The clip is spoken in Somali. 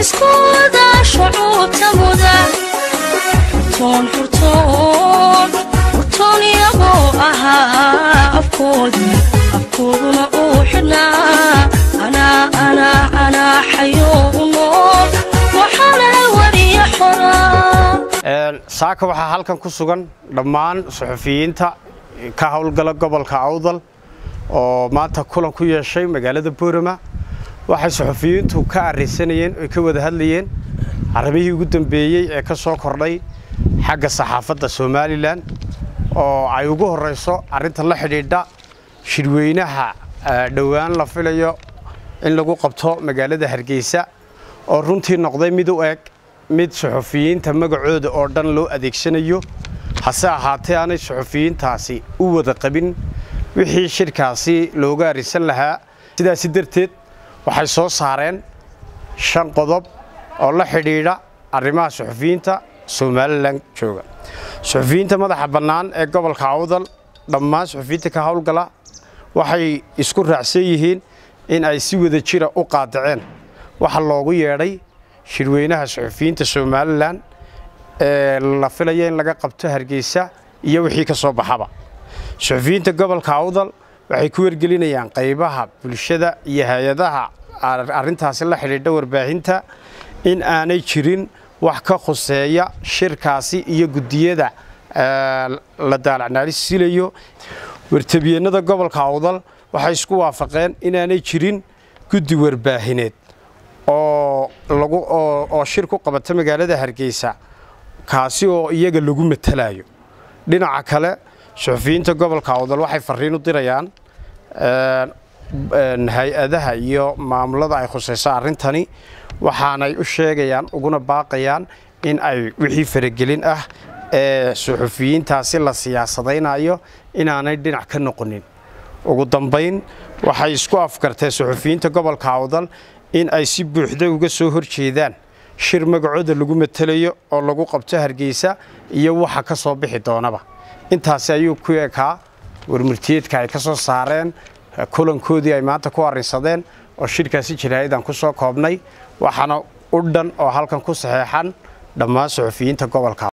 xasuuskooda shucuubta muda xurtoon xurtoon xurtoon iyagoo ahaa afkoodii afkooduna uu xidhnaa anaa anaa anaa xayoo u nool waxaana wariya xoraa saaka waxaa halkan ku sugan dhammaan suxufiyiinta ka howlgala gobolka awdal oo maanta kulan ku yeeshay magaalada boorama waxay suxufiyiintu ka arrisanayeen oy ka wada hadlayeen arrimihii ugu dambeeyey ee ka soo kordhay xagga saxaafadda somalilan oo ay ugu horrayso arrinta la xidhiidha shirweynaha dhowaan la filayo in lagu qabto magaalada hargeysa oo runtii noqday mid u eg mid suxufiyiinta magacooda oo dhan loo adeegsanayo hase ahaatee aanay suxufiyiintaasi u wada qabin wixii shirkaasi looga arisan lahaa sidaasi darteed waxay soo saareen shan qodob oo la xidhiidha arrimaha suxufiyiinta somalilan jooga suxufiyiinta madaxa bannaan ee gobolka awdal dhammaan suxufiyiinta ka howlgala waxay isku raacsan yihiin in ay si wada jira u qaadaceen waxa loogu yeedhay shirweynaha suxufiyiinta somalilan ee la filaya in laga qabto hargeysa iyo wixii ka soo baxaba suxufiyiinta gobolka awdal waxay ku wargelinayaan qaybaha bulshada iyo hay-adaha arrintaasi la xidhiidha warbaahinta in aanay jirin wax ka khuseeya shirkaasi iyo guddiyada la daalacnaarisilayo wartabiyeennada gobolka awdal waxay isku waafaqeen inaanay jirin guddi warbaahineed oo shir ku qabata magaalada hargeysa kaasi oo iyaga lagu matalayo dhinaca kale suxufiyiinta gobolka awdal waxay farriin u dirayaan hay-adaha iyo maamulada ay khusayso arrintani waxaanay u sheegayaan uguna baaqayaan in ay wixii faragelin ah ee suxufiyiintaasi la siyaasadaynayo inaanay dhinac ka noqonin ugu dambayn waxay isku afkartee suxufiyiinta gobolka awdal in ay si buuxda uga soo horjeedaan shir magacooda lagu matelayo oo lagu qabto hargeysa iyo waxa ka soo bixi doonaba intaasi ayuu ku ekaa warmurtiyeedka ay ka soo saareen kulankoodii ay maanta ku arrinsadeen oo shirkaasi jaraa'idaan ku soo koobnay waxaana u dhan oo halkan ku saxeexan dhammaan suxufiyiinta gobolka